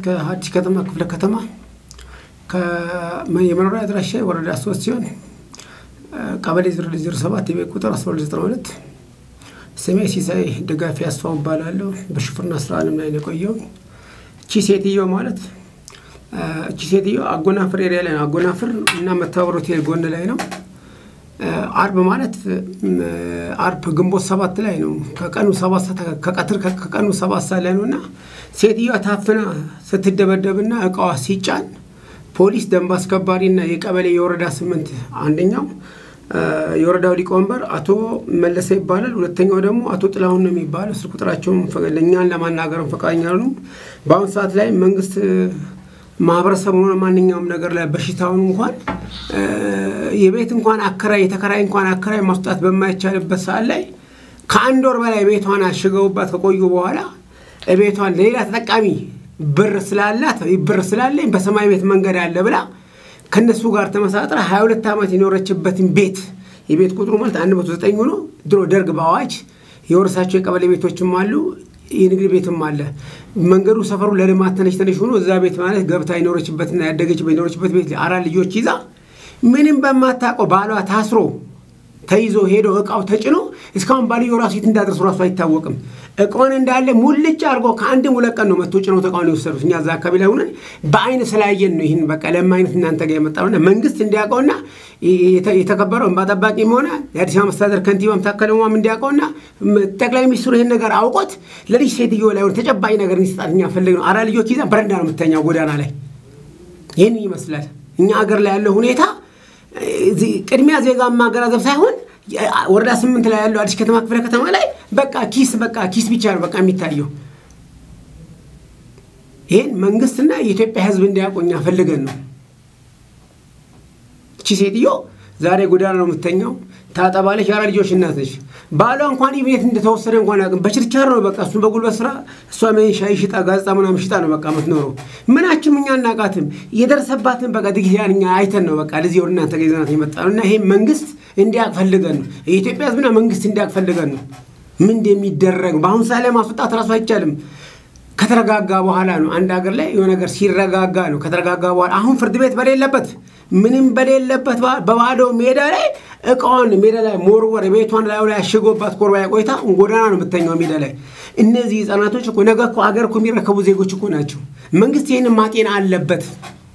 ከአዲስ ከተማ ክፍለ ከተማ የመኖሪያ አድራሻ ወረዳ ሶስት ሲሆን ቀበሌ ዜሮ ሰባት የቤት ቁጥር አስራ ሁለት ዘጠና ሁለት ስሜ ሲሳይ ደጋፊ አስፋው እባላለሁ። በሹፍርና ስራ ዓለም ላይ ነው የቆየው። እቺ ሴትዮ ማለት እቺ ሴትዮ አጎናፍር ኤሪያ ላይ ነው። አጎናፍር እና መተባበር ሆቴል ጎን ላይ ነው። አርብ ማለት አርብ ግንቦት ሰባት ላይ ነው። ከቀኑ ሰባት ከቀትር ከቀኑ ሰባት ሰዓት ላይ ነው እና ሴትዮዋ ታፍና ስትደበደብና እቃዋ ሲጫን ፖሊስ፣ ደንብ አስከባሪና የቀበሌ የወረዳ ስምንት አንደኛው የወረዳው ሊቀመንበር አቶ መለሰ ይባላል። ሁለተኛው ደግሞ አቶ ጥላሁን ነው የሚባለው። ስልክ ቁጥራቸውም እኛን ለማናገርም ፈቃደኛ ነው። በአሁኑ ሰዓት ላይ መንግስት ማህበረሰብ ሆነ ማንኛውም ነገር ላይ በሽታውን እንኳን የቤት እንኳን አከራይ የተከራይ እንኳን አከራይ ማስጣት በማይቻልበት ሰዓት ላይ ከአንድ ወር በላይ ቤቷን አሽገውባት ከቆዩ በኋላ ቤቷን ለሌላ ተጠቃሚ ብር ስላላት ብር ስላለኝ በሰማይ ቤት መንገድ አለ ብላ ከነሱ ጋር ተመሳጥራ 22 ዓመት የኖረችበትን ቤት የቤት ቁጥሩ ማለት 109 ሆኖ ድሮ ደርግ በአዋጅ የወረሳቸው የቀበሌ ቤቶችም አሉ፣ የንግድ ቤትም አለ። መንገዱ ሰፈሩ ለልማት ተነሽ ተነሽ ሆኖ እዛ ቤት ማለት ገብታ የኖረችበትና ያደገችበት የኖረችበት ቤት አራት ልጆች ይዛ ምንም በማታውቀው ባሏ ታስሮ ተይዞ ሄዶ እቃው ተጭኖ እስካሁን ባልዮ ራሱ የት እንዳደረሱ ራሱ አይታወቅም። እቃውን እንዳለ ሙልጭ አድርጎ ከአንድም ሁለት ቀን ነው መጥቶ ጭነው እቃውን የወሰዱት። እኛ እዛ አካባቢ ላይ ሆነን በአይን ስላየን ነው ይህን በቃ ለማይነት እናንተ ጋር የመጣውና መንግስት እንዲያውቀውና የተከበረው እንባ ጠባቂም ሆነ የአዲስ አበባ መስተዳደር ከንቲባም ታከለ ኡማም እንዲያውቀውና ጠቅላይ ሚኒስትሩ ይህን ነገር አውቆት ለልጅ ሴትዮ ላይ ሆነ ተጨባጭ ነገር እንዲሰጣት እኛ ፈልግ ነው። አራት ልጆች ይዛ በረንዳ ነው የምተኛው ጎዳና ላይ። ይህን ይመስላል እኛ አገር ላይ ያለው ሁኔታ ቅድሚያ ዜጋ ማገናዘብ ሳይሆን ወረዳ ስምንት ላይ ያለው አዲስ ከተማ ክፍለ ከተማ ላይ በቃ ኪስ በቃ ኪስ ብቻ ነው በቃ የሚታየው። ይህን መንግስትና የኢትዮጵያ ሕዝብ እንዲያውቁ እኛ ፈልገን ነው። እቺ ሴትዮ ዛሬ ጎዳና ነው የምተኛው። ታጠባለች። የአራት ልጆች እናት ነች። ባሏ እንኳን ቤት እንደተወሰደ እንኳን አያውቅም። በችርቻር ነው በቃ እሱን በጉልበት ስራ እሷ ሻይ ሽጣ ጋዜጣ ምናምን ሽጣ ነው በቃ የምትኖረው። ምናችም እኛ እናቃትም የደረሰባትን በቃ ድግት ያን እኛ አይተን ነው በቃ ለዚህ ወደ እናንተ ገይዘናት የመጣ ነው እና ይሄ መንግስት እንዲያውቅ ፈልገን ነው። የኢትዮጵያ ህዝብና መንግስት እንዲያውቅ ፈልገን ነው። ምን እንደሚደረግ በአሁኑ ሰዓት ላይ ማስወጣት ራሱ አይቻልም። ከተረጋጋ በኋላ ነው። አንድ ሀገር ላይ የሆነ ነገር ሲረጋጋ ነው። ከተረጋጋ በኋላ አሁን ፍርድ ቤት በሌለበት ምንም በሌለበት በባዶ ሜዳ ላይ እቃዋን ሜዳ ላይ ሞርወር ቤቷን ላይ ላይ አሽጎባት ኮርባ ቆይታ ጎዳና ነው የምተኛው ሜዳ ላይ። እነዚህ ህጻናቶች እኮ ነገ እኮ አገር እኮ የሚረከቡ ዜጎች እኮ ናቸው። መንግስት ይህንን ማጤን አለበት።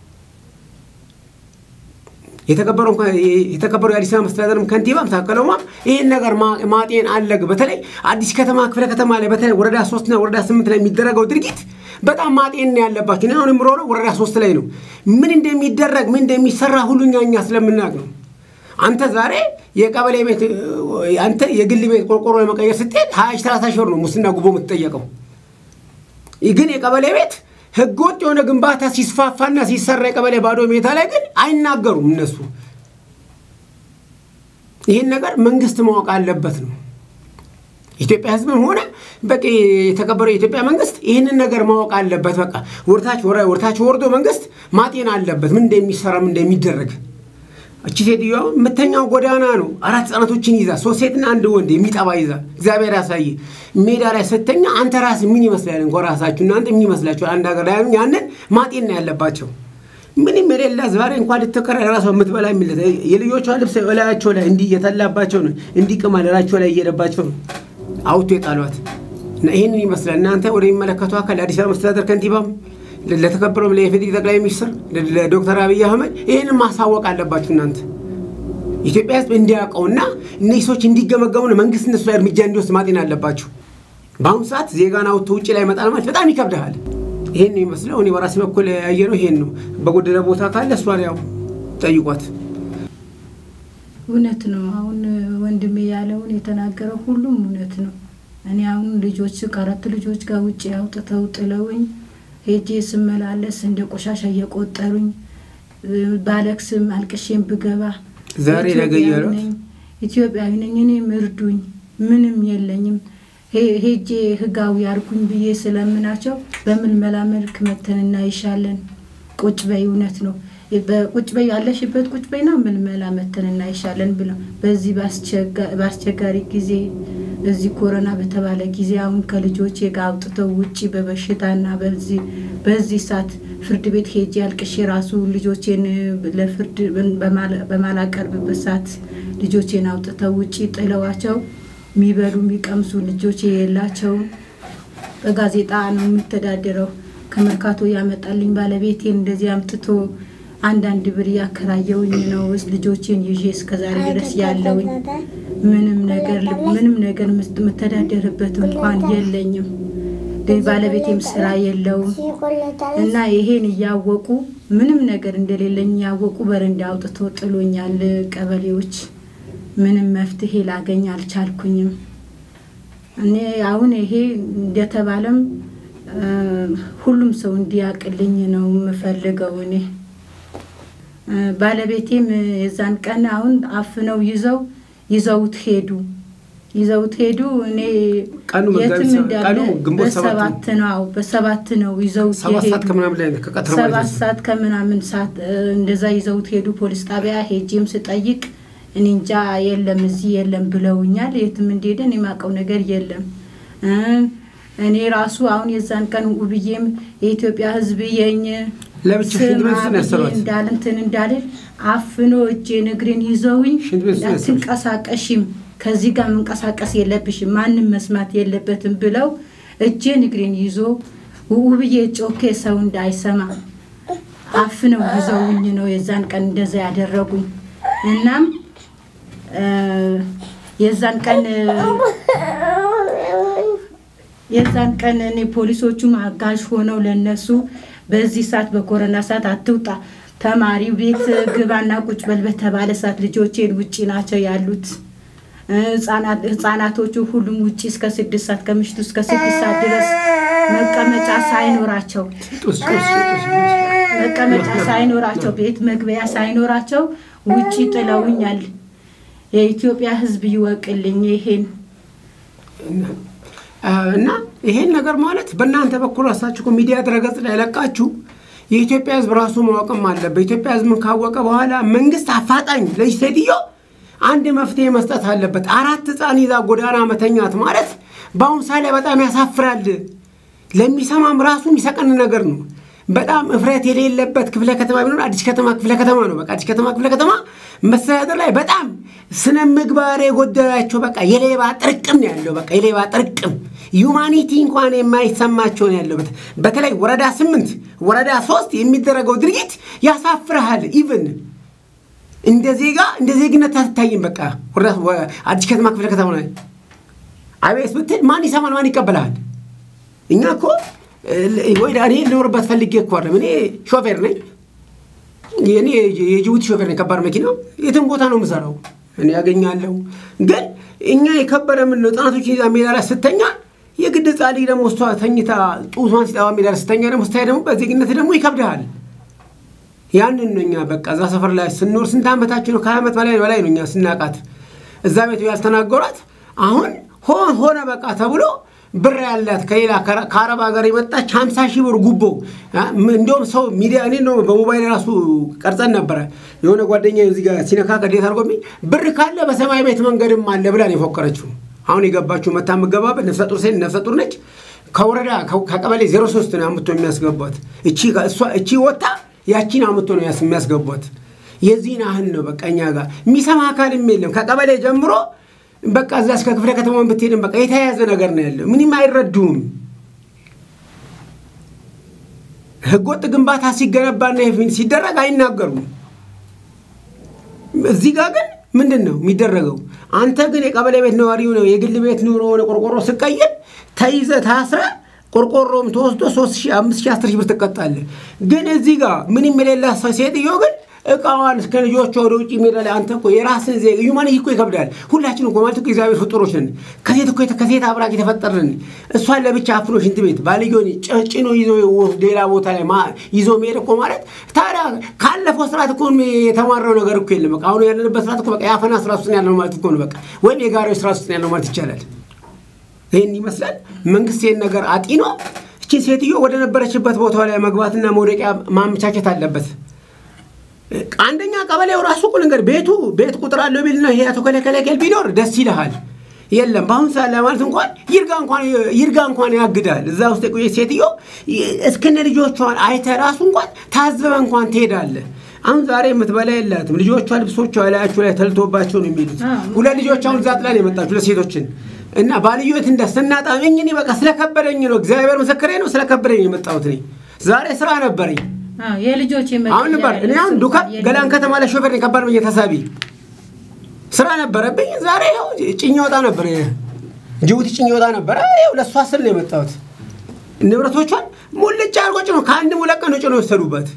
የተከበረው የአዲስ አበባ መስተዳደርም ከንቲባም ታከለ ኡማም ይህን ነገር ማጤን አለግ በተለይ አዲስ ከተማ ክፍለ ከተማ ላይ በተለይ ወረዳ ሶስትና ወረዳ ስምንት ላይ የሚደረገው ድርጊት በጣም ማጤን ነው ያለባቸው። አሁን የምሮረው ወረዳ ሶስት ላይ ነው። ምን እንደሚደረግ ምን እንደሚሰራ ሁሉ እኛ እኛ ስለምናውቅ ነው። አንተ ዛሬ የቀበሌ ቤት አንተ የግል ቤት ቆርቆሮ ለመቀየር ስትሄድ ሀያ ሺህ ሰላሳ ሺህ ብር ነው ሙስና ጉቦ የምትጠየቀው። ግን የቀበሌ ቤት ህገወጥ የሆነ ግንባታ ሲስፋፋና ሲሰራ የቀበሌ ባዶ ሜታ ላይ ግን አይናገሩም እነሱ። ይህን ነገር መንግስት ማወቅ አለበት ነው ኢትዮጵያ ህዝብም ሆነ በቃ የተከበረው የኢትዮጵያ መንግስት ይህንን ነገር ማወቅ አለበት። በቃ ወርታች ወርታች ወርዶ መንግስት ማጤን አለበት ምን እንደሚሰራ ምን እንደሚደረግ። እቺ ሴትዮዋ የምተኛው ጎዳና ነው። አራት ህጻናቶችን ይዛ ሶስት ሴትና አንድ ወንድ የሚጠባ ይዛ እግዚአብሔር ያሳይ ሜዳ ላይ ስተኛ አንተ ራስ ምን ይመስላል እንኳ ራሳችሁ እናንተ ምን ይመስላችኋል? አንድ ሀገር ላይ ያንን ማጤን ነው ያለባቸው። ምንም የሌላ ዛሬ እንኳን ልትከራ ራሷ የምትበላ የሚለት የልጆቿ ልብስ እላያቸው ላይ እንዲህ እየተላባቸው ነው እንዲህ ቅማ እላያቸው ላይ እየሄደባቸው ነው አውቶ የጣሏት እና ይህንን ይመስላል። እናንተ ወደሚመለከቱ አካል አዲስ አበባ መስተዳደር ከንቲባም ለተከበረው ለኢፌዴሪ ጠቅላይ ሚኒስትር ለዶክተር አብይ አህመድ ይህንን ማሳወቅ አለባችሁ። እናንተ ኢትዮጵያ ህዝብ እንዲያውቀውና እነዚህ ሰዎች እንዲገመገሙ ነው መንግስት እነሱ ላይ እርምጃ እንዲወስድ ማጤን አለባችሁ። በአሁኑ ሰዓት ዜጋን አውጥቶ ውጭ ላይ መጣል ማለት በጣም ይከብድሃል። ይሄን ነው ይመስለው። እኔ በራሴ በኩል ያየነው ይሄን ነው። በጎደለ ቦታ ካለ እሷን ያው ጠይቋት። እውነት ነው። አሁን ወንድሜ ያለውን የተናገረው ሁሉም እውነት ነው። እኔ አሁን ልጆች ከአራት ልጆች ጋር ውጭ አውጥተው ጥለውኝ ሄጄ ስመላለስ እንደ ቆሻሻ እየቆጠሩኝ ባለቅስም አልቅሼም ብገባ ዛሬ ነገ እያሉት ኢትዮጵያዊ ነኝ እኔም እርዱኝ፣ ምንም የለኝም ሄጄ ህጋዊ አርጉኝ ብዬ ስለምናቸው በምልመላ መልክ መተን እናይሻለን። ቁጭ በይ እውነት ነው በቁጭ በይ ያለሽበት ቁጭ በይና ምልመላ መተን እናይሻለን ብለው በዚህ በአስቸጋሪ ጊዜ እዚህ ኮሮና በተባለ ጊዜ አሁን ከልጆቼ ጋር አውጥተው ውጪ በበሽታና በዚህ በዚህ ሰዓት ፍርድ ቤት ሄጄ አልቅሼ ራሱ ልጆቼን ለፍርድ በማላቀርብበት ሰዓት ልጆቼን አውጥተው ውጪ ጥለዋቸው የሚበሉ የሚቀምሱ ልጆቼ የላቸውም። በጋዜጣ ነው የምተዳደረው። ከመርካቶ ያመጣልኝ ባለቤቴን እንደዚህ አምጥቶ አንዳንድ ብር እያከራየውኝ ነው ልጆቼን ይዤ እስከዛሬ ድረስ ያለውኝ። ምንም ነገር ምንም ነገር የምተዳደርበት እንኳን የለኝም። ባለቤቴም ስራ የለውም እና ይሄን እያወቁ ምንም ነገር እንደሌለኝ እያወቁ በረንዳ አውጥቶ ጥሎኛል። ቀበሌዎች ምንም መፍትሄ ላገኝ አልቻልኩኝም። እኔ አሁን ይሄ እንደተባለም ሁሉም ሰው እንዲያቅልኝ ነው የምፈልገው። እኔ ባለቤቴም የዛን ቀን አሁን አፍነው ይዘው ይዘውት ሄዱ ይዘውት ሄዱ። እኔ ቀኑ የትም እንዳለ ቀኑ ግንቦት ሰባት በሰባት ነው በሰባት ነው ይዘውት ሰባት ሰዓት የሄዱ ከምናምን ላይ ነው ከቀትር ሰባት ማለት ነው። ሰዓት ከምናምን ሰዓት እንደዛ ይዘውት ሄዱ። ፖሊስ ጣቢያ ሄጄም ስጠይቅ እኔ እንጃ የለም እዚህ የለም ብለውኛል። የትም እንደሄደን የማውቀው ነገር የለም። እ እኔ ራሱ አሁን የዛን ቀን ውብዬም የኢትዮጵያ ሕዝብ የኝ ለብቻ ሽንት ቤት ውስጥ ነው ስማ ያሰሯት። ብዬ እንዳል እንትን እንዳልል አፍኖ እጄን እግሬን ይዘውኝ ሽንት ቤት ውስጥ ነው ያሰሯት። አትንቀሳቀሽም፣ ከዚህ ጋር መንቀሳቀስ የለብሽም፣ ማንም መስማት የለበትም ብለው እጄን እግሬን ይዞ ውብዬ ጮኬ ሰው እንዳይሰማ አፍነው ይዘውኝ ነው የዛን ቀን እንደዛ ያደረጉኝ። እናም እ የዛን ቀን የዛን ቀን እኔ ፖሊሶቹም አጋዥ ሆነው ለነሱ በዚህ ሰዓት በኮረና ሰዓት አትውጣ ተማሪ ቤት ግባና ቁጭ በል በተባለ ሰዓት ልጆቼን ውጪ ናቸው ያሉት። ህጻናት ህጻናቶቹ ሁሉም ውጪ እስከ ስድስት ሰዓት ከምሽቱ እስከ ስድስት ሰዓት ድረስ መቀመጫ ሳይኖራቸው ጡስ ጡስ ጡስ መቀመጫ ሳይኖራቸው ቤት መግቢያ ሳይኖራቸው ውጪ ጥለውኛል። የኢትዮጵያ ሕዝብ ይወቅልኝ ይሄን እና ይሄን ነገር ማለት በእናንተ በኩል ራሳችሁ እኮ ሚዲያ ድረገጽ ላይ ለቃችሁ የኢትዮጵያ ህዝብ ራሱ ማወቅም አለበት። በኢትዮጵያ ህዝብን ካወቀ በኋላ መንግስት አፋጣኝ ለዚህ ሴትዮ አንድ መፍትሄ መስጠት አለበት። አራት ህፃን ይዛ ጎዳና መተኛት ማለት በአሁኑ ሰዓት ላይ በጣም ያሳፍራል። ለሚሰማም ራሱ የሚሰቀን ነገር ነው። በጣም እፍረት የሌለበት ክፍለ ከተማ ቢኖር አዲስ ከተማ ክፍለ ከተማ ነው። በቃ አዲስ ከተማ ክፍለ ከተማ መስተዳደር ላይ በጣም ስነ ምግባር የጎደላቸው በቃ የሌባ ጥርቅም ነው ያለው። በቃ የሌባ ጥርቅም ዩማኒቲ እንኳን የማይሰማቸው ነው ያለው። በተለይ ወረዳ ስምንት ወረዳ ሶስት የሚደረገው ድርጊት ያሳፍርሃል። ኢቭን እንደ ዜጋ እንደ ዜግነት አትታይም። በቃ ወረዳ አዲስ ከተማ ክፍለ ከተማ ላይ አቤት ብትል ማን ይሰማል? ማን ይቀበልሃል? እኛ እኮ ወይ እኔ ልኖርበት ፈልጌ እኮ አይደለም። እኔ ሾፌር ነኝ። እኔ የጅቡቲ ሾፌር ነኝ። ከባድ መኪና የትም ቦታ ነው የምሰራው። እኔ ያገኛለሁ። ግን እኛ የከበረ ምን ነው ህጻናቶችን ይዛ ሜዳ ላይ ስተኛ የግድ ጻሊ ደግሞ እሷ ተኝታ ጡቷን ሲጠባ ሜዳ ላይ ስተኛ ደግሞ ስታይ ደግሞ በዜግነት ደግሞ ይከብድሃል። ያንን ነው እኛ በቃ እዛ ሰፈር ላይ ስንኖር ስንት ዓመታችን ነው? ከዓመት በላይ በላይ ነው እኛ ስናቃት እዛ ቤቱ ያልተናገሯት አሁን ሆን ሆነ በቃ ተብሎ ብር ያላት ከሌላ ከአረብ ሀገር የመጣች ሀምሳ ሺህ ብር ጉቦ እንዲሁም ሰው ሚዲያ እኔ ነው በሞባይል ራሱ ቀርጸን ነበረ። የሆነ ጓደኛ እዚህ ጋር ሲነካ ከዴት አድርጎብኝ ብር ካለ በሰማይ ቤት መንገድም አለ ብላን የፎከረችው። አሁን የገባችው መታ የምገባበት ነፍሰ ጡር ሴት ነፍሰ ጡር ነች። ከወረዳ ከቀበሌ ዜሮ ሶስት ነው አምጥቶ የሚያስገቧት። እቺ ወታ ያቺን አምጥቶ ነው የሚያስገቧት። የዚህን ያህል ነው በቃ እኛ ጋር የሚሰማ አካልም የለም ከቀበሌ ጀምሮ በቃ እዛ እስከ ክፍለ ከተማውን ብትሄድም በቃ የተያያዘ ነገር ነው ያለው። ምንም አይረዱም። ህገወጥ ግንባታ ሲገነባና ሲደረግ አይናገሩም። እዚህ ጋር ግን ምንድን ነው የሚደረገው? አንተ ግን የቀበሌ ቤት ነዋሪው ነው የግል ቤት ኑሮ ሆነ ቆርቆሮ ስቀይር ተይዘ ታስረ ቆርቆሮም ተወስዶ ሶስት ሺህ አምስት ሺህ አስር ሺህ ብር ትቀጣለህ። ግን እዚህ ጋር ምንም የሌላ ሴትዮ ግን እቃዋን እስከ ልጆቿ ወደ ውጭ ሜዳ ላይ አንተ እኮ የራስን ዜ ዩማኒቲ እኮ ይከብዳል። ሁላችን እኮ ማለት እኮ እግዚአብሔር ፍጡሮች ነን። ከሴት እኮ ከሴት አብራክ የተፈጠርን እሷን ለብቻ አፍኖ ሽንት ቤት ባልዮን ጭኖ ይዞ ሌላ ቦታ ላይ ይዞ መሄድ እኮ ማለት ታዲያ ካለፈው ስርዓት እኮ የተማረው ነገር እኮ የለም። በቃ አሁን ያለንበት ስርዓት እኮ በቃ የአፈና ስርዓት ውስጥ ያለው ማለት እኮ ነው። በቃ ወይም የጋራዎች ስርዓት ውስጥ ያለው ማለት ይቻላል። ይህን ይመስላል። መንግስት ይህን ነገር አጢኖ እችን ሴትዮ ወደ ነበረችበት ቦታ ላይ መግባትና መውደቂያ ማመቻቸት አለበት። አንደኛ ቀበሌው ራሱ እኮ ነገር ቤቱ ቤት ቁጥር አለው ቢልና ይሄ አቶ ከለከለከል ቢኖር ደስ ይልሃል። የለም። በአሁኑ ሰዓት ላይ ማለት እንኳን ይርጋ እንኳን ይርጋ እንኳን ያግዳል። እዛ ውስጥ የቆየች ሴትዮ እስከነ ልጆቿን አይተ ራሱ እንኳን ታዝበ እንኳን ትሄዳለህ። አሁን ዛሬ የምትበላ የላትም። ልጆቿ ልብሶቿ ላያቸው ላይ ተልቶባቸው ነው የሚሉት። ሁለት ልጆች አሁን እዛ ጥላ ነው የመጣችሁ ለሴቶችን እና ባልዮ የት እንደ ስናጣ እኔ በቃ ስለከበደኝ ነው። እግዚአብሔር ምስክሬ ነው። ስለከበደኝ ነው የመጣሁት እኔ ዛሬ ስራ ነበረኝ። የልጆች አሁን ነበር እኔ አሁን ዱካ ገላን ከተማ ላይ ሾፌር ነኝ። ከባድ ብዬ ተሳቢ ስራ ነበረብኝ። ዛሬ ያው ጭኝ ወጣ ነበር፣ ጅቡቲ ጭኝ ወጣ ነበር። ይኸው ለእሷ ስል ነው የመጣሁት። ንብረቶቿን ሙልጭ አድርጎ ጭኖ ከአንድ ሙለት ቀን ጭኖ የወሰዱበት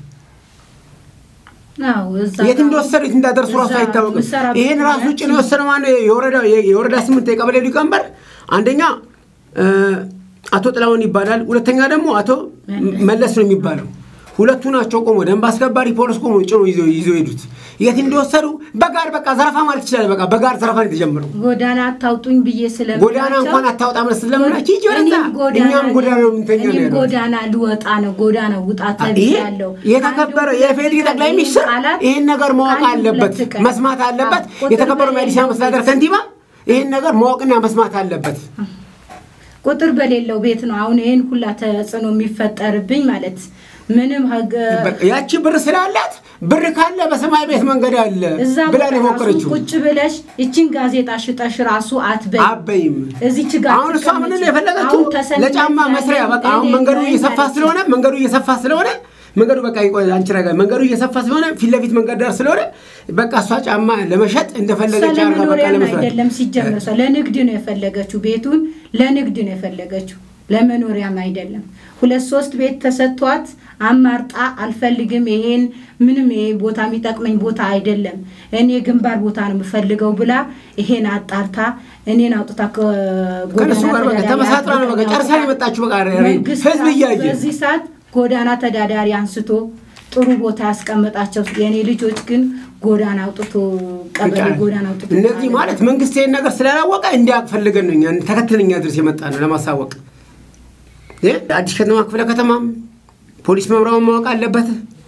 የት እንደወሰዱ የት እንዳደርሱ ራሱ አይታወቅም። ይህን ራሱ ጭኖ የወሰደ ማነው? የወረዳ ስምንት የቀበሌ ሊቀመንበር አንደኛ አቶ ጥላሁን ይባላል። ሁለተኛ ደግሞ አቶ መለስ ነው የሚባለው። ሁለቱ ናቸው ቆሞ ደንብ አስከባሪ ፖሊስ ቆሞ ጭኖ ይዞ ሄዱት። የት እንደወሰዱ በጋር በቃ ዘረፋ ማለት ይችላል። በቃ በጋር ዘረፋ ነው የተጀመረው። ጎዳና አታውጡኝ ብዬ ስለምናቸው ጎዳና እንኳን አታውጣ ብለህ ስለምናቸው ይጅ ወረዛ እኛም ጎዳና ነው የምንተኛ ነው ያለው። ጎዳና ልወጣ ነው ጎዳና ውጣ ተብያለሁ። የተከበረው የፌዴሪ ጠቅላይ ሚኒስትር ይህን ነገር ማወቅ አለበት፣ መስማት አለበት። የተከበረው የአዲስ አበባ መስተዳደር ከንቲባ ይህን ነገር ማወቅና መስማት አለበት። ቁጥር በሌለው ቤት ነው አሁን ይህን ሁላ ተጽዕኖ የሚፈጠርብኝ ማለት ምንም ያቺ ብር ስላላት ብር ካለ በሰማይ ቤት መንገድ አለ ብላ ነው የሞከረችው። ቁጭ ብለሽ ይችን ጋዜጣ ሽጠሽ ራሱ አትበይ አበይም እዚች ጋር አሁን እሷ ምን የፈለገችው ለጫማ መስሪያ በቃ አሁን መንገዱ እየሰፋ ስለሆነ መንገዱ እየሰፋ ስለሆነ መንገዱ በቃ ይቆይ አንቺ ረጋ መንገዱ እየሰፋ ስለሆነ ፊት ለፊት መንገድ ዳር ስለሆነ በቃ እሷ ጫማ ለመሸጥ እንደፈለገች አርጋ በቃ ለመስራት አይደለም ሲጀመር እሷ ለንግድ ነው የፈለገችው ቤቱን ለንግድ ነው የፈለገችው ለመኖሪያም አይደለም ሁለት ሶስት ቤት ተሰጥቷት አማርጣ አልፈልግም ይሄን ምንም ይሄ ቦታ የሚጠቅመኝ ቦታ አይደለም እኔ ግንባር ቦታ ነው የምፈልገው ብላ ይሄን አጣርታ እኔን አውጥታ ከነሱ ጋር በቃ ተመሳጥራ ነው በቃ ጨርሳ ነው የመጣችሁ በቃ ህዝብ እያየ በዚህ ሰዓት ጎዳና ተዳዳሪ አንስቶ ጥሩ ቦታ ያስቀመጣቸው የእኔ ልጆች ግን ጎዳና አውጥቶ ቀበሌ ጎዳና አውጥቶ እነዚህ ማለት መንግስት ይህን ነገር ስላላወቀ እንዲያውቅ ፈልገን ነው እኛ ተከትለን እኛ ድረስ የመጣ ነው ለማሳወቅ አዲስ ከተማ ክፍለ ከተማም ፖሊስ መምሪያውን ማወቅ አለበት።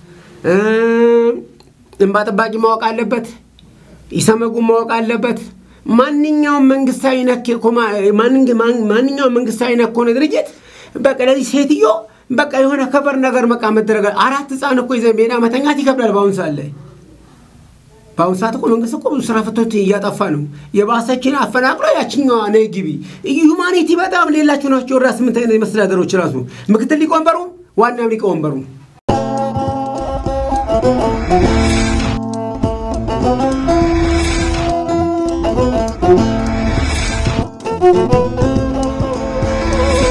እንባ ጠባቂ ማወቅ አለበት። ኢሰመጉ ማወቅ አለበት። ማንኛውም መንግስታዊ ነክ ማንኛውም መንግስታዊ ነክ ሆነ ድርጅት በቃ ለዚህ ሴትዮ በቃ የሆነ ከበር ነገር በቃ መደረግ አራት ህፃን እኮ ይዘን ሜዳ መተኛት ይከብዳል። በአሁኑ ሰዓት ላይ በአሁኑ ሰዓት እኮ መንግስት እኮ ብዙ ስራ ፈቶች እያጠፋ ነው። የባሰችን አፈናቅሎ ያችኛዋ ነይ ግቢ ሁማኒቲ በጣም ሌላችሁ ናቸው። ወረዳ ስምንት አይነት መስተዳደሮች ራሱ ምክትል ሊቀመንበሩ ዋናም ሊቀመንበሩ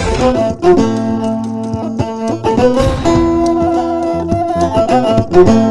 Thank you.